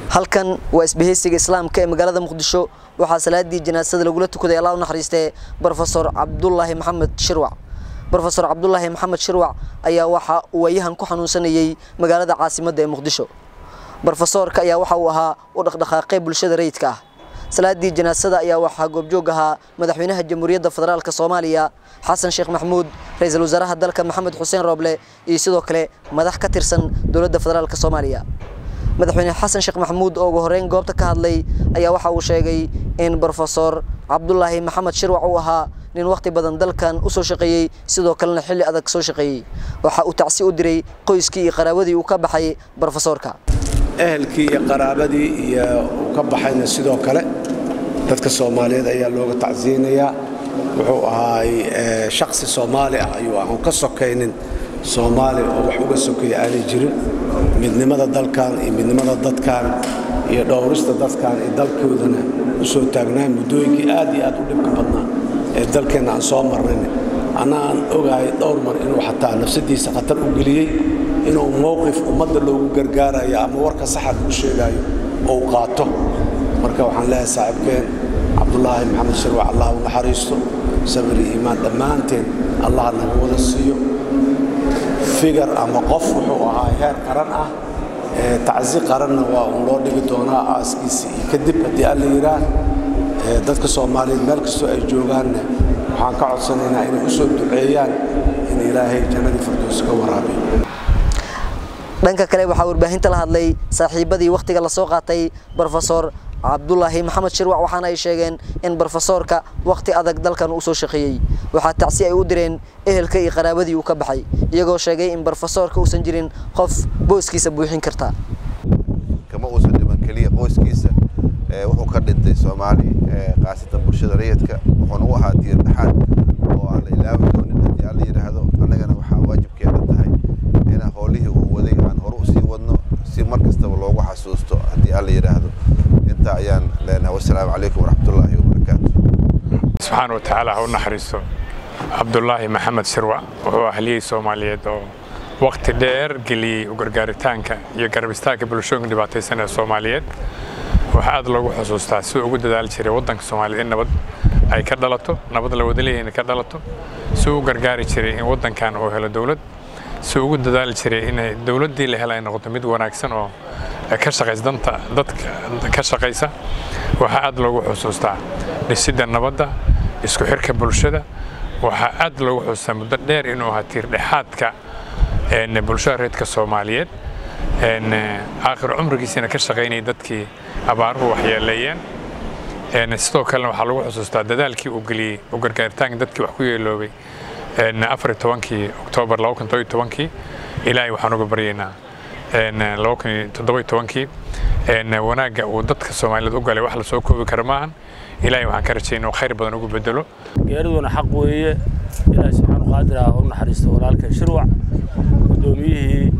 halkan waa isbahaysiga islaamka ee magaalada muqdisho waxaa salaadii janaasada lagula tukaday allah u naxariistee brofesor cabdulaahi maxamed shirwac brofesor cabdulaahi maxamed shirwac ayaa waxa uu waayahan ku xanuunsanayey magaalada caasimadda ee muqdisho brofesoorka ayaa waxa uu ahaa u dhaqdhaqaaqay bulshada rayidka ah salaadii janaasada ayaa waxaa goobjoog ahaa madaxweynaha jamhuuriyadda federaalk soomaaliya xasan sheekh maxmuud ra-iisul wasaaraha dalka maxamed xuseen rooble iyo sidoo kale madax ka tirsan dowladda federaalk soomaaliya madaxweyne xasan sheekh maxmuud oo ugu horreyn goobta ka hadlay ayaa waxa uu sheegay in brofesor cabdulaahi maxamed shirwac uu ahaa nin wakhti badan dalkan u soo shaqeeyey sidoo kalena xilli adag soo shaqeeyey waxa uu tacsi u diray qoyskii iyo qaraawadii uu ka baxay brofesoorka ehelkii iyo qaraabadii iyo uu ka baxayna sidoo kale dadka soomaaliyeed ayaa looga tacsiyeynayaa wuxuu ahaay shaksi soomaali ah ayuu aan ka sokaynin soomaali oo wax uga sokeeya aanay jirin midnimada dalkan iyo midnimada dadkan iyo dhowrista dadkan iyo dalkoodana u soo taagnaan muddooyinkii aad iyo aad u dhibka badnaa ee dalkeenna aan soo marnayn anna aan ogahay dhowr mar inuu xataa nafsadiisa khatar u geliyey inuu mowqif ummadda loogu gargaarayo ama warka saxa lagu sheegaayo ou qaato marka waxaan leeyahay saaxiibkeen cabdulaahi maxamed shirwac allah u naxariisto sabir iyo iimaan dhammaanteen allah nagu wada siiyo figar ama qof wuxuu ahaa heer qaran ah tacsi qaranna waa uun loo dhigi doonaa aaskiisa iyo kadib haddii alla yidhaah dadka soomaaliyeed meel kastoo ay joogaanna waxaan ka codsanaynaa inay u soo duceeyaan in ilaahay jannadii firdows ka waraabiyo dhanka kale waxaa warbaahinta la hadlay saaxiibadii wakhtiga lasoo qaatay brofesor cabdulaahi maxamed shirwac waxaana ay sheegeen in brofesoorka wakhti adag dalkan uu soo shaqeeyey waxaa tacsi ay u direen ehelka iyo qaraabadii uu ka baxay iyagoo sheegay in brofesoorka uusan jirin qof booskiisa buuxin karta kama uusan dhiman keliya qoyskiisa wuxuu ka dhintay soomaali khaasatan bulshada rayidka wuxuuna u ahaa diir dhexaad oo aan la ilaawi doonin haddii alla yidhaahdo annagana waxaa waajibkeena tahay inaan howlihii uu waday aan hore usii wadno si mar kastaba loogu xasuusto haddii alla yidhaahdo intaa ayaan leenahay wassalaamu calaykum waraxmatullaahi wabarakaatu subxaana wa tacaala ha u naxariisto cabdulaahi maxamed shirwac wuxuu ahliyey soomaaliyeed oo wakhti dheer geliyey u gargaaritaanka iyo garabistaanka bulshooyinka dhibaataysan ee soomaaliyeed waxaa aad loogu xusuustaa si ugu dadaali jiray waddanka soomaaliyeed in nabad ay ka dhalato nabad la wada leeyahay ka dhalato si u gargaari jiray in waddankan uu helo dowlad si ugu dadaali jiray in dowladdii la hela ay noqoto mid wanaagsan oo ka shaqaysa danta dadka ka shaqaysa waxaa aad loogu xusuustaa dhisidda nabadda isku xirka bulshada waxaa aad loogu xusuustaa muddo dheer inuu ahaa tiirdhexaadka bulshada reedka soomaaliyeed aakhir cumrigiisina ka shaqaynayay dadkii abaaruhu waxyeeleeyeen sidoo kalena waxaa lagu xusuustaa dadaalkii uu geliyey u gargaaritaanka dadkii wax ku yeeloobay afar tobankii oktoobar laba kun todoba tobankii ilaahay waxaan uga baryaynaa laba kun toddoba tobankii wanaagga uu dadka soomaaliyeed u galay wax la soo koobi kara maahan ilaahay waxaan ka rajaynaa inuu khayr badan ugu bedelo geeriduna xaq weeye ilaahay subxaanu qaadir ah u naxariisto walaalkan shirwac guddoomiyihii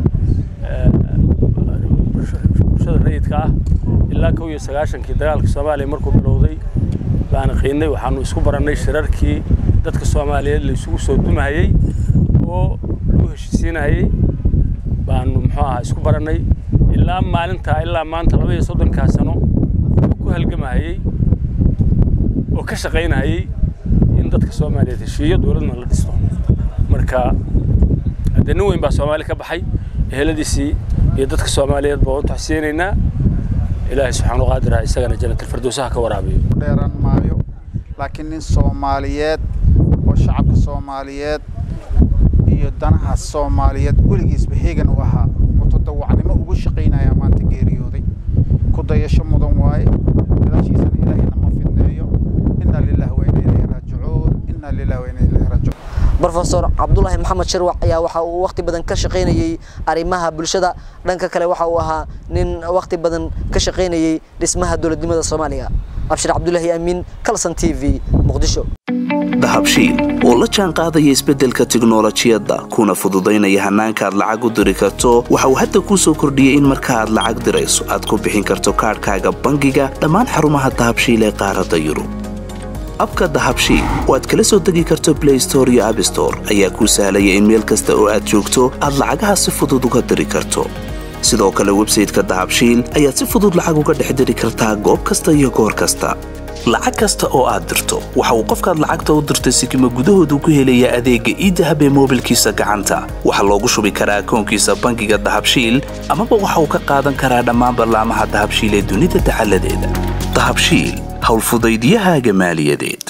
bulshada rayidka ah ilaa kow iyo sagaashankii dagaalka soomaaliya markuu bilowday baan qiinay waxaanu isku barannay shirarkii dadka soomaaliyeed la isugu soo dumahayey oo lagu heshiisiinahayey baanu muxuu ahaa isku barannay ilaa maalintaa ilaa maanta laba iyo soddonkaa sano oo ku halgamahayey oo ka shaqaynahayey in dadka soomaaliyeed heshiiyo dowladna la dhisto marka haddee nin weyn baa soomaali ka baxay eheladiisii iyo dadka soomaaliyeed baa u taxsiyeynaynaa ilaahay subxaanu qaadir ah isagana jannatalfirdowsaha ka waraabiyo dheeran maayo laakiin nin soomaaliyeed oo shacabka soomaaliyeed iyo danaha soomaaliyeed weligiisba heegan u ahaa mutadawacnimo ugu shaqaynaya maanta geeriyooday ku dayasho mudan waaye gadaashiisana ilaahayna ma fidneeyo inna lillahi wa inna ilayhi raajicuun inna lillahi wa inna ilayhi raajicuun brofesor cabdulaahi maxamed shirwac ayaa waxa uu wakhti badan ka shaqaynayey arrimaha bulshada dhanka kale waxa uu ahaa nin wakhti badan ka shaqaynayey dhismaha dowladnimada soomaaliya abshir cabdulaahi amiin kalson t v muqdisho dahabshiil oo la jaan qaadaya isbeddelka tiknolojiyadda kuna fududaynaya hannaanka aad lacag u diri karto waxa uu hadda kuu soo kordhiyey in marka aad lacag dirayso aad ku bixin karto kaadhkaaga bangiga dhammaan xarumaha dahabshiil ee qaaradda yurub abka dahabshiil oo aad kala soo degi karto blay store iyo abstore ayaa kuu sahlaya in meel kasta oo aad joogto aad lacagaha si fudud uga diri karto sidoo kale websayteka dahabshiil ayaad si fudud lacag uga dhex diri kartaa goob kasta iyo goor kasta lacag kasta oo aad dirto waxa uu qofkaad lacagta u dirtay sikima gudahoodu ku helayaa adeegga iidahab ee moobilkiisa gacanta waxaa loogu shubi karaa akoonkiisa bangiga dahabshiil amaba waxa uu ka qaadan karaa dhammaan ballaamaha dahabshiil ee dunida dacaladeeda dahabshiil howlfudaydyahaaga maaliyadeed